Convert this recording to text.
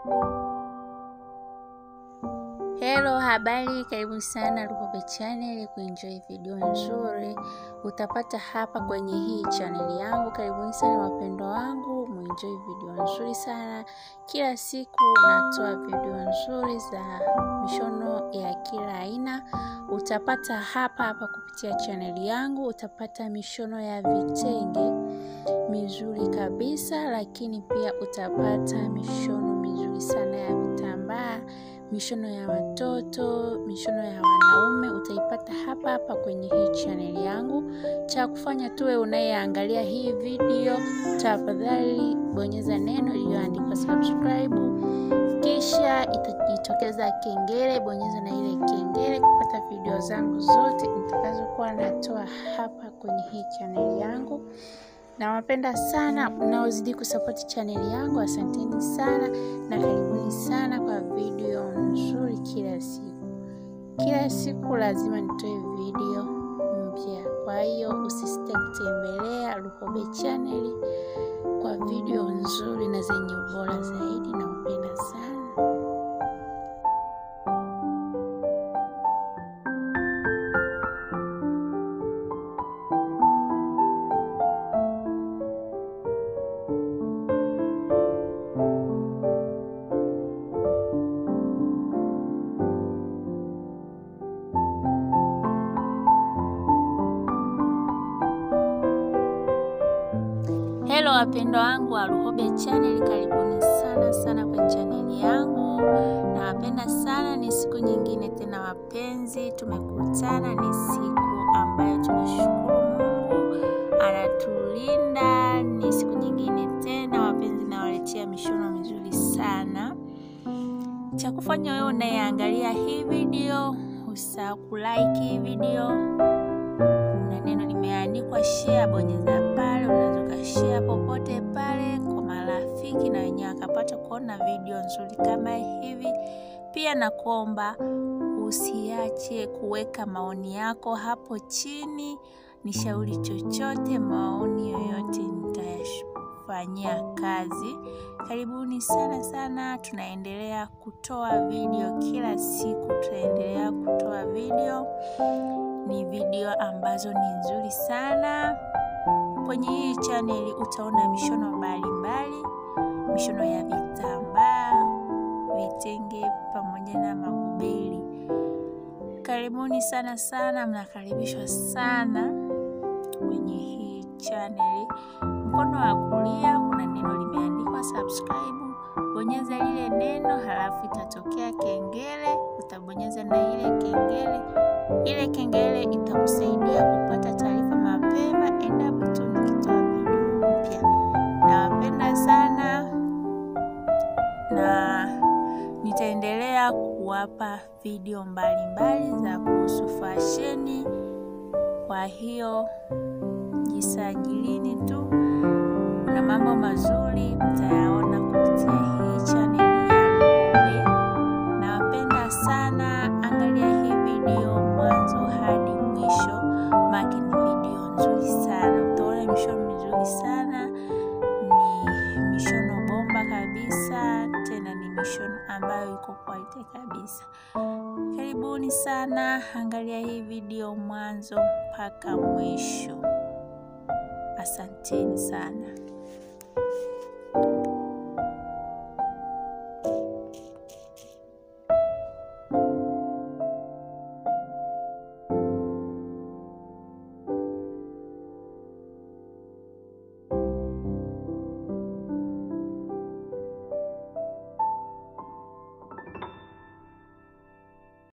Hello, habari, karibu sana Lukobe Channel kuenjoy video nzuri utapata hapa kwenye hii channel yangu. Karibuni sana wapendwa wangu, muenjoy video nzuri sana. Kila siku natoa video nzuri za mishono ya kila aina, utapata hapa hapa kupitia channel yangu. Utapata mishono ya vitenge mizuri kabisa, lakini pia utapata mishono mizuri sana ya vitambaa mishono ya watoto, mishono ya wanaume utaipata hapa hapa kwenye hii channel yangu. Cha kufanya tuwe unayeangalia hii video, tafadhali bonyeza neno iliyoandikwa subscribe, kisha itajitokeza kengele. Bonyeza na ile kengele kupata video zangu zote nitakazokuwa natoa hapa kwenye hii channel yangu. Nawapenda sana mnaozidi kusapoti chaneli yangu, asanteni sana na karibuni sana kwa video nzuri kila siku. Kila siku lazima nitoe video mpya, kwa hiyo usisite kutembelea Lukobe chaneli kwa video nzuri na zenye ubora zaidi. Nawapenda sana. Hello wapendwa wangu wa Lukobe Channel, karibuni sana sana kwa chaneli yangu. Nawapenda sana, ni siku nyingine tena wapenzi, tumekutana. Ni siku ambayo tunashukuru Mungu anatulinda. Ni siku nyingine tena wapenzi, nawaletea mishono mizuri sana. Cha kufanya wewe unayeangalia hii video, usahau kulike hii video kuna neno limeandikwa share, bonyeza pale. Unaweza ukashare popote pale kwa marafiki na wenyewe akapata kuona video nzuri kama hivi. Pia nakuomba usiache kuweka maoni yako hapo chini, nishauri chochote, maoni yoyote nitayafanyia kazi. Karibuni sana sana, tunaendelea kutoa video kila siku, tutaendelea kutoa video ni video ambazo ni nzuri sana. Kwenye hii chaneli utaona mishono mbalimbali, mishono ya vitambaa, vitenge pamoja na magubeli. Karibuni sana sana, mnakaribishwa sana kwenye hii chaneli. Mkono wa kulia kuna neno limeandikwa subscribe, bonyeza lile neno, halafu itatokea kengele, utabonyeza na ile kengele ile kengele itakusaidia kupata taarifa mapema endapo tu nikitoa video mpya. Nawapenda sana na nitaendelea kuwapa video mbalimbali mbali za kuhusu fasheni. Kwa hiyo jisajilini tu na mambo mazuri mtayaona kupitia hii chaneli yangu. Nawapenda sana, angalia hii video mwanzo hadi mwisho, maki ni video nzuri sana. Utaona mishono mizuri sana, ni mishono bomba kabisa, tena ni mishono ambayo iko quality kabisa. Karibuni sana, angalia hii video mwanzo mpaka mwisho. Asanteni sana.